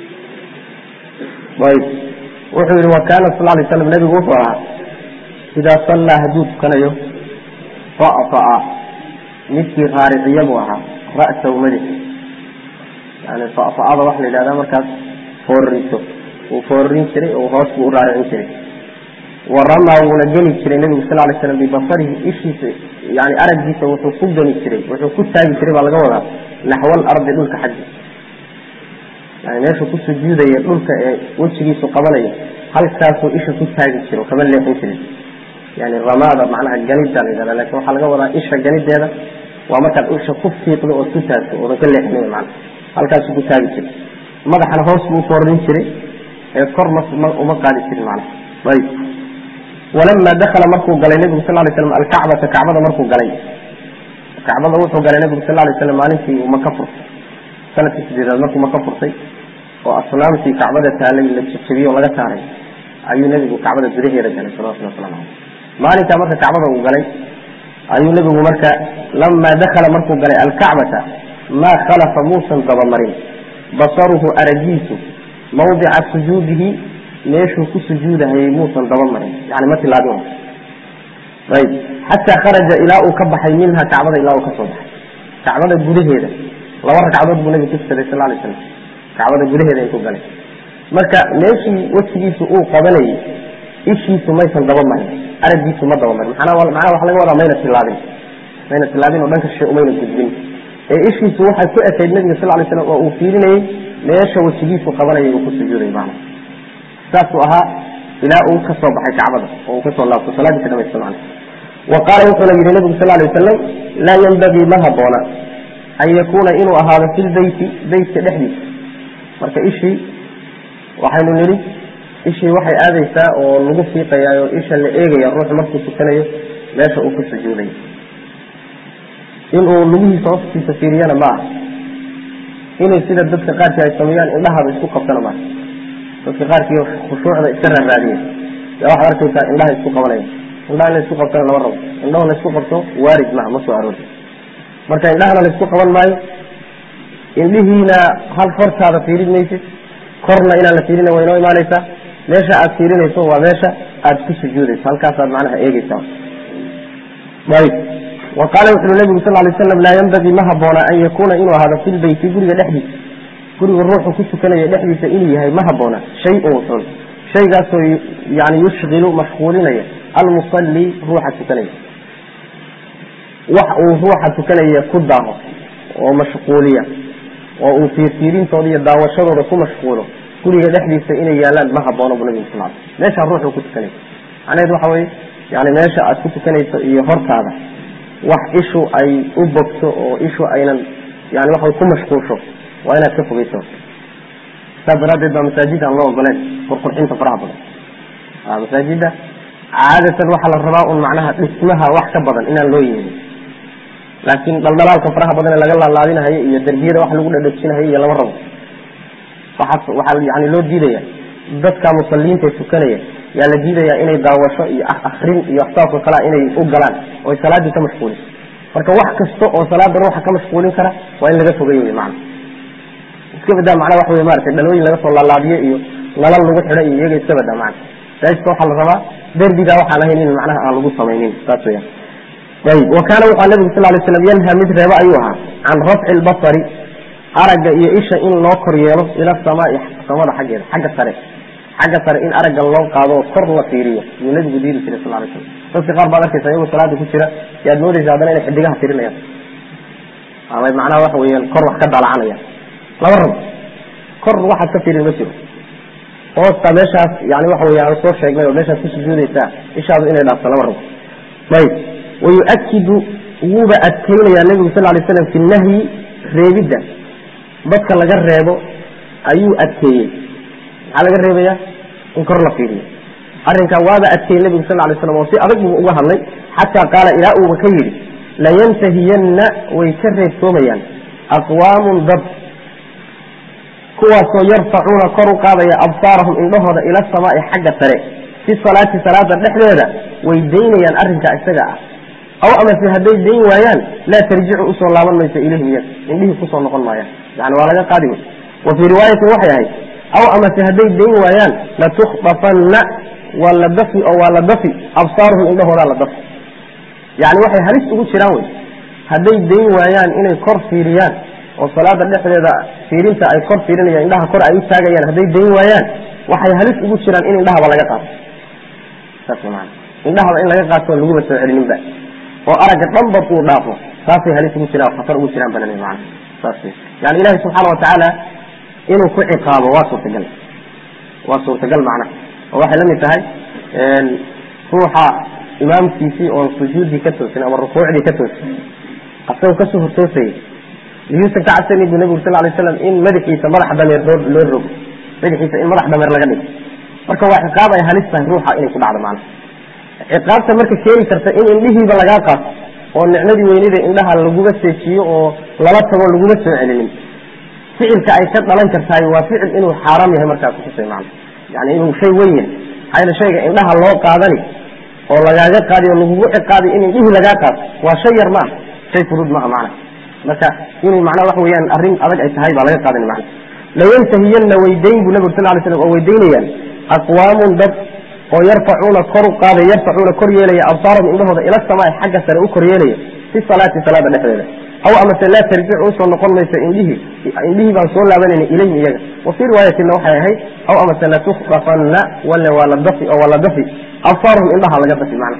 ayb wuxuu yihi wa kaana sal lay slam nabigu wuxuu ahaa idaa sallaa hadduu tukanayo fa'fa'a midkii raariciya buu ahaa ra'sahu madax yani fa'fa'ada waxa la yidhahdaa markaas foorriso uu foorrin jiray oo hoos buu u raaricin jiray wa ramaa wuuna geli jiray nebigu sal lay slam bibasarihi ishiisa yani araggiisa wuxuu ku geni jiray wuxuu ku taagi jiray baa laga wadaa naxwal ardi dhulka xaggi yani meeshuu ku sujuudaya dhulka ee wejigiisu qabanaya halkaasuu isha ku taagi jiro kama leexin jirin yani ramaada macnaha ganida la yidhahda lakin waxaa laga wadaa isha ganideeda waa markaad isha ku fiiqdo ood ku taagto oodan ka leexinay mana halkaasuu ku taagi jiray madaxana hoos buu ufoorrin jiray ee kor ma uma qaadi jirin mana ayb walama dakala markuu galay nebigu sal lay slam alkacbata kacbada markuu galay kacbada wuxuu galay nebigu sal lay slam maalintii uu maka furtay sanadkii sideedaad markuu maka furtay oo asnaamtii kacbada taalay la jejebiyey oo laga saaray ayuu nebigu kacbada gudaheeda galay salawatulli waslamu caleyh maalinkaa marka kacbada uu galay ayuu nebigu marka lamaa dakala markuu galay alkacbata maa khalafa muusan dabamarin basaruhu aragiisu mawdica sujuudihi meeshuu ku sujuudahayay muusan dabamarin yani ma tilaabin ayb xataa kharaja ilaa uu ka baxay minha kacbada ilaa uu kasoo baxay kacbada gudaheeda laba ragcadood buu nabigu ku tukaday sal lay slam kacbada gudaheeda intuu galay marka meeshii wejigiisu uu qabanayay ishiisu maysan dabamarin aragiisu ma dabamarin manaa macnaha waxa laga wadaa mayna tilaabin mayna tilaabin oo dhanka shay umayna gudbin ee ishiisu waxay ku ekayd nabiga sal lay slam oo uu fiirinayey meesha wejigiisu qabanayay uu ku sujuuday macna saasuu ahaa ilaa uu ka soo baxay kacbada oo uu kasoo laabto salaadii ka dhamaysta macna wa qaala wuxuuna yihi nabigu sal lay wasalam laa yanbagii ma haboona an yakuuna inuu ahaado fi lbeyti beytka dhexdiisa marka ishii waxaynu nidhi ishii waxay aadaysaa oo lagu fiiqayaa oo isha la eegaya ruuxu markuu tukanayo meesha uu ku sujuudayo inuu lugihiisa hoostiisa fiiriyana ma aha inay sida dadka qaarkii ay sameeyaan indhahaada isku qabtana maaha dadka qaarkii khushuucda iska raaraadiya yaa waxaad arkaysaa indhaha isku qabanaya indhaha in la isku qabtana lama rabo indhaho la isku qabto waarid maha ma soo aroori marka indhahana la isku qaban maayo indhihiina hal hortaada fiirin maysid korna inaan la fiirina way noo imaanaysaa meesha aad fiirinayso waa meesha aad ku sujuudayso halkaasaad macnaha eegeysaa ayb wa qaala wuxuui nabigu sal lay slam laa yanbagii ma haboona an yakuuna inuu ahaado fi lbeyti guriga dhexdiisa guriga ruuxu ku tukanaya dhexdiisa inuu yahay ma haboona shay-un xun shaygaasoo yani yushkilu mashquulinaya almusalli ruuxa tukanaya wax uu ruuxa tukanaya ku daaho oo mashquuliya oo uu fiirfiirintooda iyo daawashadooda ku mashquulo guriga dhexdiisa inay yaalaan ma haboono bu nabigu sal meeshaa ruuxu ku tukanaysa macnaheed waxa weye yani meesha aad ku tukanayso iyo hortaada wax ishu ay u bogto oo ishu aynan yani waxa ku mashquulsho waa inaad ka fogeyso saas daraaddeed baa masaajid aan loo ogoleen qurqurxinta faraha badan masaajida caadatan waxaa la rabaa un macnaha dhismaha wax ka badan inaan loo yeelin laakiin dhaldhalaalka faraha badan ee laga laalaadinahayo iyo derbiyada wax lagu dhadhajinahayo iyo lama rabo waxaas waxaa yani loo diidaya dadka musaliinta ee tukanaya yaa la diidaya inay daawasho iyo akrin iyo waxsaas oo kalea inay u galaan oo salaadii ka mashquuliso marka wax kasta oo salaada ruuxa ka mashquulin kara waa in laga fogey wy macana iska badaa macnaa waxa wey maratay dhalooyin laga soo laalaadiyo iyo nalal lagu xidho iyo iyaga iska badaa macana masaajidka waxaa la rabaa derbigaa waxaan ahayn in macnaha aan lagu samaynin saas weya ayb wa kaana wuxua nabigu sal lay slam yanha mid reebo ayuu ahaa can rafci lbasari aragga iyo isha in loo kor yeelo ila samaai samada xaggeeda xagga sare xagga sare in aragga loo qaado oo kor la fiiriyo yuu nabigu diiri jiray sal lay slam dadka qaar baad arkaysa iyagoo salaada ku jira yaad moodaysa haddana inay xidigaha tirinayaan ama macnaha waxa weeyaan kor wax ka dalacanaya laba rabo kor waxaad ka fiirin ma jiro hoosta meeshaas yani waxa wey aan soo sheegnay oo meeshaad ku sujuudaysaa ishaadu inay dhaafto laba rabo ayb wayuakidu wuuba adkeynayaa nebigu sal lay slam fi nahyi reebidda dadka laga reebo ayuu adkeeyey maxaa laga reebaya in kor la fiiriyo arrinkaa waaba adkeeyey nebigu sal lay slam oo si adag buu uga hadlay xataa qaala ilaa uuba ka yidhi layantahiyanna way ka reebtoomayaan aqwaamun dad kuwaasoo yarfacuuna kor u qaadaya absaarahum indhahooda ila samaai xagga sare fi salaati salaada dhexdeeda way daynayaan arrinkaa isaga ah aw amase hadday dayn waayaan laa tarjicu usoo laaban mayso ilayhim iyaga indhihii kusoo noqon maayaan yani waa laga qaadi wey wa fii riwaayatin waxay ahayd aw amase hadday dayn waayaan latukhdafanna waa la dafi oo waa la dafi absaaruhum indhahoodaa la dafi yani waxay halis ugu jiraan wey hadday dayn waayaan inay kor fiiriyaan oo salaada dhexdeeda fiirinta ay kor fiirinayaan indhaha kor ay u taagayaan hadday dayn waayaan waxay halis ugu jiraan in indhahaba laga qaato saas man indhahaba in laga qaato laguba soo celininba oo aragga dhanba uu dhaafo saasay halis ugu jiraan khatar ugu jiraan banani man saas yani ilahi subxaana watacaala inuu ku ciqaabo waa suurtagal waa suurtagal macnaha oo waxay la mid tahay ruuxa imaamkiisii oon sujuuddii ka toosin ama rukuucdii ka toosin asagoo kasoo hortoosayay yuusan ka cabsani bu nabigu sal lay slam in madaxiisa madax dameer loo rogo madaxiisa in madax dameer laga dhigo marka waa ciqaab ay halis tahay ruuxa inay ku dhacdo macnaha ciqaabta marka keeni karta in indhihiiba lagaa qaato oo nicmadii weynida indhaha laguga seejiyo oo lala tago laguma soo celinin ficilka ay ka dhalan kartahay waa ficil inuu xaaraam yahay markaa kutusay macna yani inuu shay weyn yahay maxaa yele shayga indhaha loo qaadani oo lagaaga qaadi oo lagugu ciqaaday in indhihii lagaa qaato waa shay yar maaha shay fudud maaha macna marka inuu macnaa waxa weyaan arrin adag ay tahay baa laga qaadan macna layantahiyanna weydayn bu nabig sal lay slam oo weydaynayaan aqwaamun dad oo yarfacuuna kor u qaaday yarfacuuna kor yeelaya absaarahum indhahooda ila samaai xagga sare u kor yeelaya fi salaati salaada dhexdeeda aw amase laa tarjicu usoo noqon mayso indhihii indhihii baan soo laabanayna ilayhim iyaga wa fii riwaayatina waxay ahayd aw amase latukhdafanna wale waa la dafi oo waa la dafi absaarahum indhaha laga dafi macna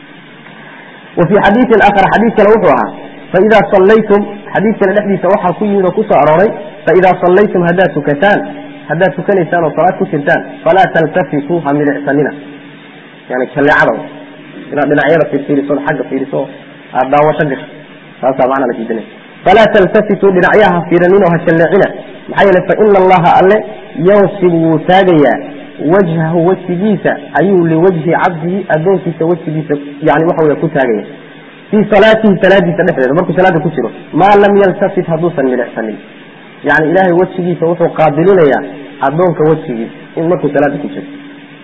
wa fii xadiiin aakhar xadiid kale wuxuu ahaa faidaa sallaytum xadiidkana dhexdiisa waxaa ku yimid oo kusoo arooray faidaa sallaytum haddaad tukataan haddaad tukanaysaan oo salaad ku jirtaan falaa taltafituu ha milicsanina yani jalleecada inaad dhinacyada fiirfiiriso xagga fiiriso aad daawasho gasho taasaa macna la diidanay falaa taltafituu dhinacyaha fiiranin oo ha jalleecina maxaa yeele faina allaha alle yansibu wuu taagayaa wajhahu wejigiisa ayuu liwajhi cabdihi addoonkiisa wejigiisa yani waxa wey ku taagaya fii salaatihi salaadiisa dhexdeeda markuu salaada ku jiro maa lam yaltafit hadduusan milicsanin yani ilaahay wejigiisa wuxuu qaabilinayaa addoonka wejigiisa in markuu salaada ku jiro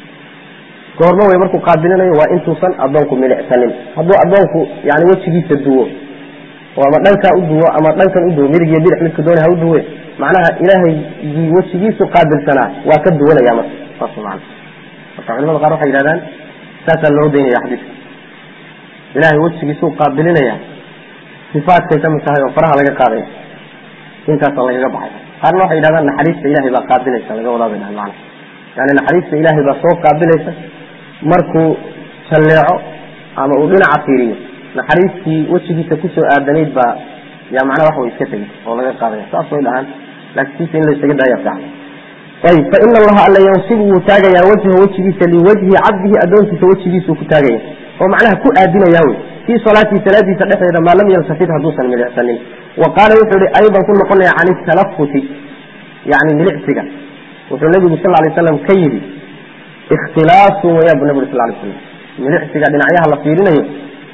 goormo wey markuu qaabilinayo waa intuusan addoonku milicsanin hadduu addoonku yani wejigiisa duwo oo ama dhankaa u duwo ama dhankan u duwo midig iyo bidix midka doona ha u duwe macnaha ilaahay wejigiisu qaabilsanaa waa ka duwanaya marka saas man marka culimada qaar waxay yidhahdaan saasaa loo daynaya xadiiska ilaahay wejigiisuu qaabilinaya sifaatkay ka mid tahay oo faraha laga qaadaya intaasa lagaga baxay qaarna waxay yidhahdaan naxariista ilahay baa qaabilaysa laga wadaa bay dhahan macana yani naxariista ilaahay baa soo qaabilaysa markuu jalleeco ama uu dhinaca fiiriyo naxariistii wejigiisa kusoo aadanayd baa yaa macnaha wax way iska tegay oo laga qaadaya saas way dhahaan laakiin siisa in la isaga daaya fiican ayb faina allaha alla yansibu wuu taagayaa wajha wejigiisa liwajhi cabdihi addoonkiisa wejigiisuu ku taagaya oo macnaha ku aadinaya wey fii salaatii salaadiisa dhexdeeda maa lam yaltafit hadduusan milicsanin wa qaala wuxuu ihi aydan ku noqonaya can italafuti yani milicsiga wuxuu nabigu sal lay slam ka yidhi ikhtilaasun waya bu nabig sal lay slam milicsiga dhinacyaha la fiirinayo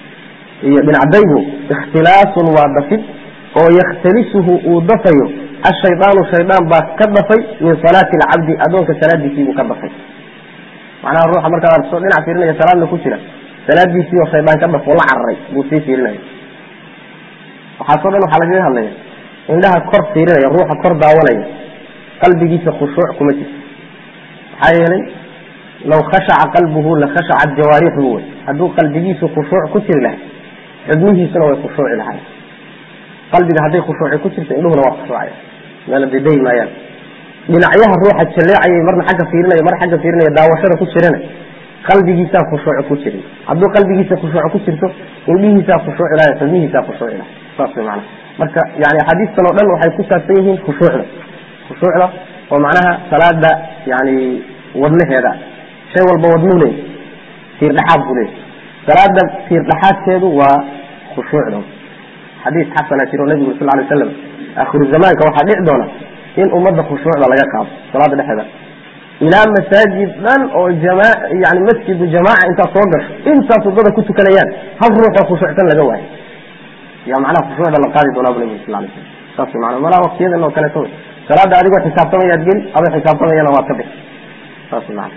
iyo dhinacdaygu ikhtilaasun waa dafid oo yakhtalisuhu uu dafayo ashaydaanu shaydaan baa ka dafay min salaati alcabdi addoonka salaadiisiibuu ka dafay macnaha ruuxa markaad arso dhinac fiirinaya salaadna ku jira salaadiisii oo shaydaan ka dafo la cararay buu sii fiirinaya waxaasoo dhan waxaa lagaga hadlaya indhaha kor fiirinaya ruuxa kor daawanaya qalbigiisa khushuuc kuma jirto maxaa yeelay law khashaca qalbuhu la khashacat jawaarixuhu wey hadduu qalbigiisu khushuuc ku jiri lahay xubnihiisuna way khushuuci lahay qalbiga hadday khushuuci ku jirto indhuhuna waa khushuucaya meela dedayi maayaan dhinacyaha ruuxa jaleecayay marna xagga fiirinaya marna xagga fiirinaya daawashada ku jirana qalbigiisaa khushuuc ku jirin hadduu qalbigiisa khushuuc ku jirto indhihiisaa khushuuci lahay xubnihiisaa khushuuci lahay saas way macana marka yani axaadiistan oo dhan waxay ku saabsan yihiin khushuucda khushuucda oo macnaha salaada yani wadnaheeda shay walba wadnuu leey tiir dhexaad buu leey salaada tiir dhexaadkeedu waa khushuucda xadiis xasana jiro nabigu sal lay waslam akhiru zamaanka waxaa dhici doona in ummadda khushuucda laga qaado salaada dhexeeda ilaa masaajid dhan oo jama yani masjidu jamaaca intaad soo gasho intaas wadada ku tukanayaan hal ruuxoo khushuucsan laga waayo yaa macnaha khushuucda la qaadi doonaa bu nabigu sal lay slam saas mana malaa waktiyadan oo kaleeto wey salaada adigoo xisaabtamayaad geli adoo xisaabtamayana waad ka bixi saas mana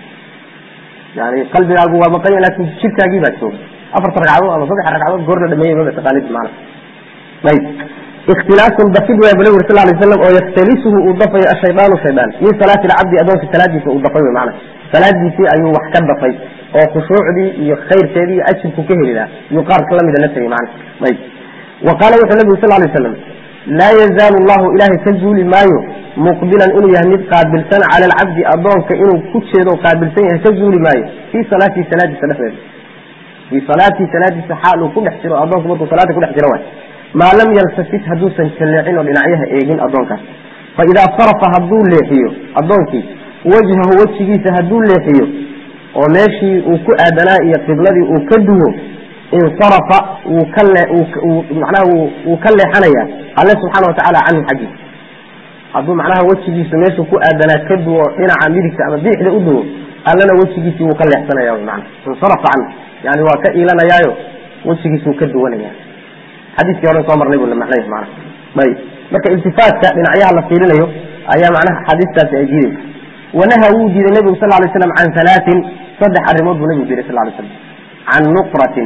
yani qalbigaagu waa maqanya laakin jirkaagii baa jooga afarta ragcadood ama saddex ragcadood goor la dhameeyey maba taqaanid maana ayb ikhtilaasun dafid way bu nabig sal lay slam oo yaktalisuhu uu dafayo ashaydaanu shaydaan min salaati lcabdi adoonka salaadiisa uu dafay wy maana salaadiisii ayuu wax ka dafay oo khushuucdii iyo khayrkeedii iyo ajirku ka heli laha iyuu qaarka lamida la tegay maana ayb wa qaala wuxuu nabigu sal lay slam laa yazaalu llahu ilaahay ka zuuli maayo muqbilan inuu yahay mid qaabilsan cala alcabdi adoonka inuu ku jeedo qaabilsan yahay ka zuuli maayo fii salaatihi salaadiisa dhexdeeda fii salaatii salaadiisa xaal uu ku dhex jiro adoonku markuu salaada kudhex jiro waay maa lam yaltafit hadduusan jalleecin oo dhinacyaha eegin adoonkaas fa idaa sarafa hadduu leexiyo adoonkii wajhahu wejigiisa hadduu leexiyo oo meeshii uu ku aadanaa iyo qibladii uu ka duwo insarafa wuu ka manaha wuu ka leexanaya alle subxaana watacaala canhu xaggiisa hadduu macnaha wejigiisu meeshuu ku aadanaa ka duwo dhinaca midigta ama bidixda u duwo allana wejigiisii wuu ka leexsanaya mana insarafa canhu yani waa ka iilanayaayo wejigiisuu ka duwanaya xadiiskii hore soo marnay buu la macnay mana ayb marka iltifaatka dhinacyaha la fiirinayo ayaa macnaha xadiistaasi ay diideysa wanaha wuu diiday nebigu sal lay slam can halaatin saddex arrimood buu nebigu diiday sal lay slam can nuqratin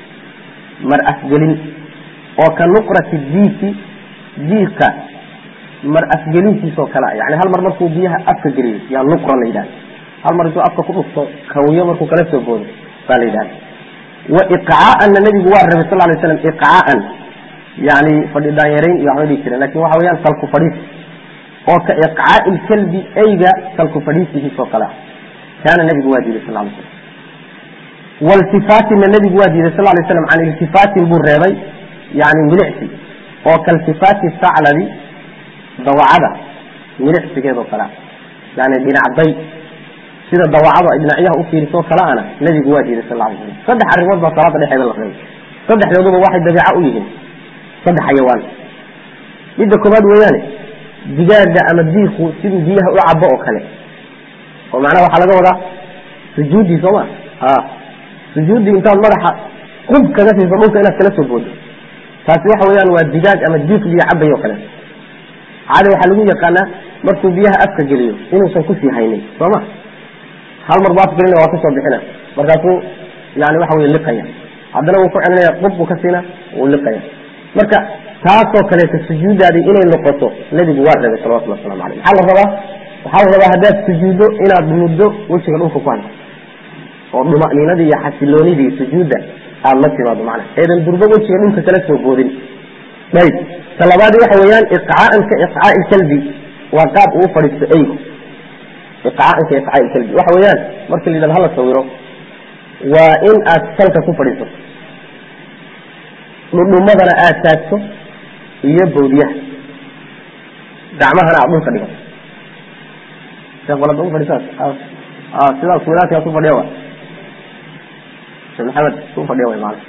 mar afgelin oo ka nuqrati diiki diika mar afgelintiisoo kale yani hal mar markuu biyaha afka geliyo yaa nuqra la yidhahda hal mar intuu afka ku dhufto kawiyo markuu kala soo boodo baa la yidhahda wa iqcaa'anna nebigu waa rabay sal lay slam iqcaa'an yani fadhi daanyarayn iyo waxba dhihi jireen lakin waxa weyaan salku fadhiis oo ka iqcaa'i lkalbi eyga salku fadhiisihiisoo kale ah kaana nebigu waa diiday sal lay slam waltifaatinna nebigu waa diiday sal lay slam can iltifaatin buu reebay yani milicsi oo kaltifaati saclabi dawacada milicsigeedoo kale ah yani dhinacday sida dawacadu ay dhinacyaha ufiirisoo kale ana nebigu waa diiday sal lay slam saddex arrimood baa salaada dhexeeda la reebay saddexdooduba waxay dabeeco u yihiin saddex xayawaan midda koobaad weeyaane digaaga ama diiku siduu biyaha u cabo oo kale oo macnaha waxaa laga wadaa sujuuddii sooma a sujuuddii intaad madaxa qub kaga siiso dhulka inaad kala soo boodo taasi waxa weeyaan waa digaag ama diik biyo cabay oo kale caada waxaa lagu yaqaanaa markuu biyaha afka geliyo inuusan kusii haynin sooma hal mar buu afgelina waa kasoo bixina markaasuu yani waxa wey liqaya haddana wuu ku celinaya qub buu ka siina wuu liqaya marka taasoo kaleeto sujuuddaadii inay noqoto nebigu waa reebay salawatullah waslamu aleyh maxaa la rabaa waxaa la rabaa haddaad sujuuddo inaad muddo wejiga dhulka ku hayso oo dhuma'niinadii iyo xasiloonidii sujuudda aada la timaado macnaha eedan durbo wejiga dhulka kala soo boodin ayb ta labaadi waxa weeyaan iqcaa'an ka iqcaa'i lkalbi waa qaab uu fadhiisto eygu iqcaa'an ka iqcaa'i lkalbi waxa weeyaan markii la yidhahdo hala sawiro waa in aad salka ku fadhiisato dhudhumadana aada taagto iyo bawdiyaha gacmahana aad dhulka dhigato sheekh balada u fadhisaas sidaas wilaadkaas u fadhiya wa sheekh maxamed u fadhiya way maana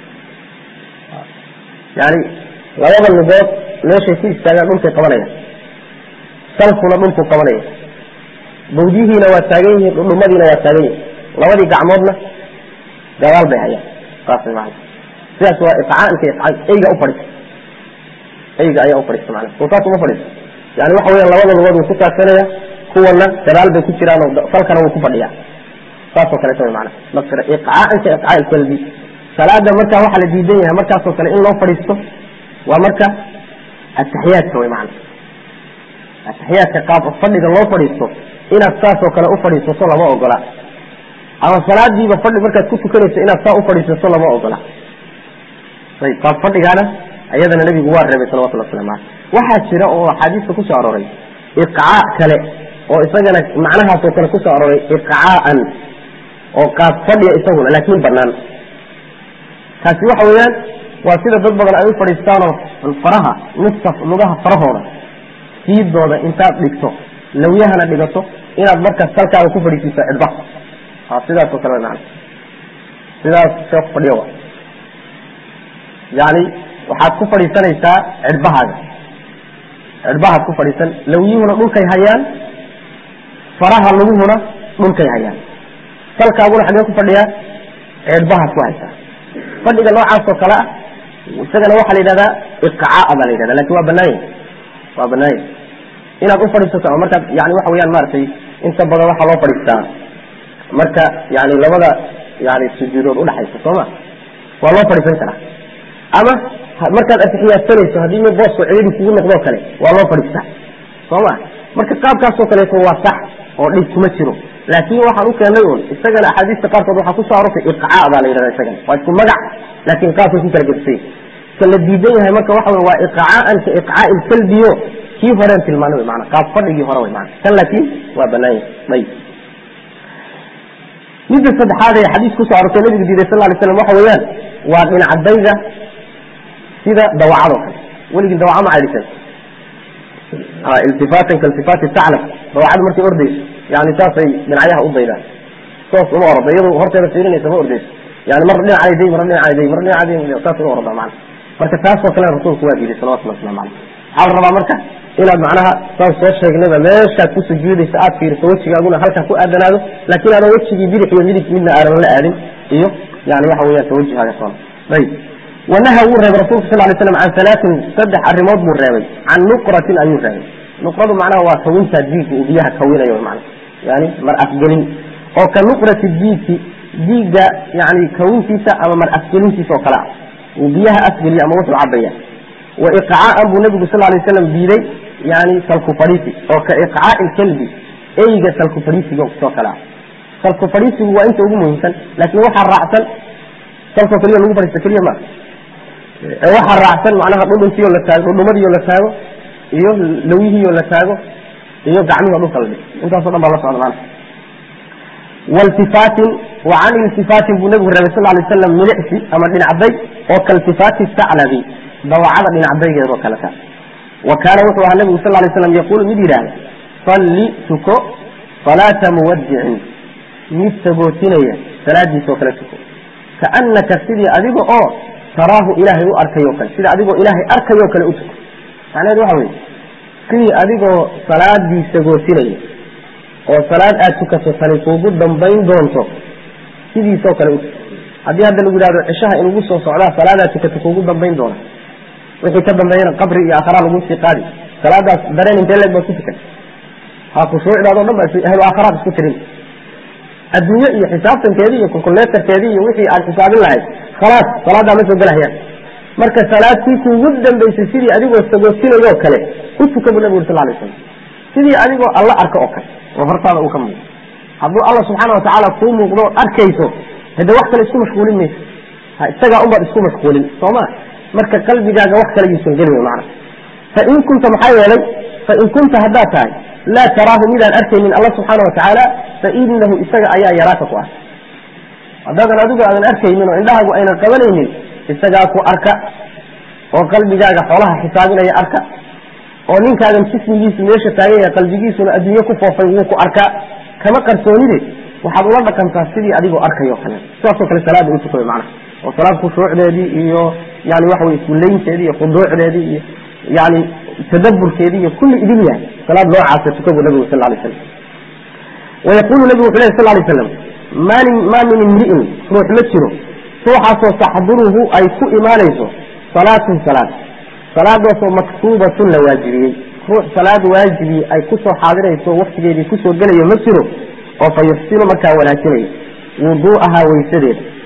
yani labada lugood meeshay ku istaagaan dhulkay qabanaya salkuna dhulku qabanaya bawdiyihiina waa taagan yihiin dhudhumadiina waa taagan yihin labadii gacmoodna gadaal bay hayaan saas way maana sidaas waa iqcaanka iqcaan eyga ufadhiisa eyga ayaa ufadhiista macnaha soo saas uma fadhiisto yani waxa weeyaan labada lugood wuu ku taagsanaya kuwana gadaal bay ku jiraan oo salkana wuu ku fadhiyaa saasoo kaleeto way macnaha marka iqcaanka iqcaa kalbi salaada markaa waxaa la diidan yahay markaasoo kale in loo fadhiisto waa marka ataxiyaadka way macna ataxiyaadka qaab fadhiga loo fadhiisto inaad saasoo kale ufadhiisato lama ogola ama salaadiiba fadhi markaad ku tukanayso inaad saa ufadhiisato lama ogola ayb qaab fadhigaana ayadana nabigu waa reebay salawatullah waslamu aleyh waxaa jira oo axaadiista kusoo arooray iqcaa kale oo isagana macnahaasoo kale kusoo arooray iqcaaan oo qaab fadhiya isaguna laakiin banaan kaasi waxa weeyaan waa sida dad badan ay u fadhiistaanoo faraha nusta lugaha farahooda siidooda intaad dhigto lawyahana dhigato inaad markaas salkaaga ku fadhiisiiso cidbaha ha sidaas oo kale macna sidaas see ku fadhiyo wa yani waxaad ku fadhiisanaysaa cidhbahaaga cidhbahaad ku fadhiisan lawyuhuna dhulkay hayaan faraha laguhuna dhulkay hayaan salkaaguna xagee ku fadhiyaa cidhbahaad ku haysaa fadhiga noocaas oo kale ah isagana waxaa la yidhahdaa iqcaa baa la yidhahda lakin waa banaanya waa banaanya inaad u fadhiisato ama markaad yani waxa weyaan maaragtay inta badan waxaa loo fadhiistaa marka yani labada yani sujuudood udhaxaysa soo ma waa loo fadhiisan karaa ama markaad atixiyaadsanayso haddii mid boosko ciidi kugu noqdoo kale waa loo fadhiistaa soo ma marka qaabkaasoo kaleeto waa sax oo dhib kuma jiro laakin waxaan u keenay un isagana axaadiista qaarkood waxaa kusoo arortay iqcaa baa la yidhahda isagana waa isku magac laakin qaabkay ku kala gedisay ka la diidan yahay marka waxa wey waa iqcaaan ka iqcaa ilkalbiyo kii horeen tilmaanay mana qaab fadhigii hore wy mana kan laakin waa banaanya ayb midda saddexaad ee xadiis kusoo arortay nabigu diiday sal lay slam waxa weeyaan waa dhinacdayga sida dawacadoo kale weligii dawaca ma caydhisan iltifaatan kailtifaati taclab dawacada markay ordayso yani saasay dhinacyaha u daydaan soos uma orada iyado horteeda fiirinaysa ma ordayso yani mar dhinacaday day marna dhinacaday marna dhinacaday saas uma orada mana marka taasoo kale rasuulku waa diiday salawatullah waslamu caleyh waxaa la rabaa marka inaad macnaha saan soo sheegnayba meeshaad ku sujuudaysa aad fiiriso wejigaaguna halkaa ku aadanaado laakiin aadan wejigii bidix iyo midig midna aadan la aadin iyo yani waxa weyan tawajihaaga soona ayb wanaha wuu reebay rasulka sal lay slam can halaatin saddex arrimood buu reebay can nuqratin ayuu reebay nuqradu macnaha waa kawintaa diigga uu biyaha kawinayo mana yani mar afgelin oo ka nuqrati diigki diigga yani kawintiisa ama mar afgelintiisa oo kale ah uu biyaha afgeliyo ama wuxuu cabaya wa iqcaaan buu nabigu sal lay slam diiday yani salku fadhiisi oo ka iqcaai lkalbi eyga salku fadhiisiga soo kale ah salku fadhiisigu waa inta ugu muhiimsan laakiin waxaa raacsan salkoo keliya lagu fadhiisto keliya maa waxaa raacsan macnaha dhudhunkiio la taago dhudhumadiio la taago iyo lawyihiio la taago iyo gacmihio dhulka la dhig intaaso dhan baa la socda maana waltifaatin wa can iltifaatin buu nabigu reebay sal lay slam milicsi ama dhinacday oo kaltifaati saclabi dawacada dhinacdaygeed oo kaleta wa kaana wuxuu ahaa nabigu sal lay slam yaquulu mid yidhaahda salli tuko salaata muwadicin mid sagootinaya salaadiisoo kale tuko kaanaka sidii adiga oo taraahu ilaahay u arkayo kale sida adigoo ilaahay arkayoo kale u tuko macnaheed waxa weye sidii adigoo salaadii sagootinaya oo salaad aad tukato tani kuugu dambayn doonto sidiisoo kale u tuko haddii hadda lagu yidhahdo cishaha inugu soo socdaa salaadaad tukato kuugu dambayn doona wixii ka dambeeyana qabri iyo aakharaa lagu sii qaadi salaadaas dareen intee leeg baad ku tukan ha khushuucdaado dhan ba ahlu aakharaad isku tirin adduunye iyo xisaabtankeedii iyo kulkuleetarkeedii iyo wixii aan xisaabin lahayd khalaas salaadaa ma soo gelahayaan marka salaadtii kuugu dambaysay sidii adigoo sagootinayoo kale u tuka bu nabigu uri sal lay slam sidii adigoo alla arka oo kale oo hortaada uu ka muuqdo hadduu alla subxaana watacaala kuu muuqdo arkayso hade wax kale isku mashquulin mayso ha isagaa unbaad isku mashquulin soo ma marka qalbigaaga wax kale yuusan gelin mana fain kunta maxaa yeelay fain kunta haddaad tahay laa taraahu midaan arkaynin alla subxaana watacaala fainahu isaga ayaa yaraaka ku arka haddaadan adigu aadan arkaynin oo indhahaagu aynan qabanaynin isagaa ku arka oo qalbigaaga xoolaha xisaabinaya arka oo ninkaagan jismigiisu meesha taagan yahay qalbigiisuna adduunye ku foofay wuu ku arkaa kama qarsoonide waxaad ula dhaqantaa sidii adigoo arkayo kale sidaasoo kale salaada u tukayo macnaha oo salaad khushuucdeedii iyo yani waxa weye kullaynteedii iyo khuduucdeedii iyo yani tadaburkeedii iyo kulli idin yahay salaad noocaasa tuka buu nabigu sal lay slam wayaqulu nabigu wuxu leh sal lay slam mani maa min imri'in ruux ma jiro ruuxaasoo taxduruhu ay ku imaanayso salaatun salaad salaadaasoo maktuubatun la waajibiyey ruux salaad waajibi ay kusoo xaadirayso waktigeedii kusoo gelayo ma jiro oo fa yuxsinu markaa wanaajinayo wuduu'ahaa weysadeeda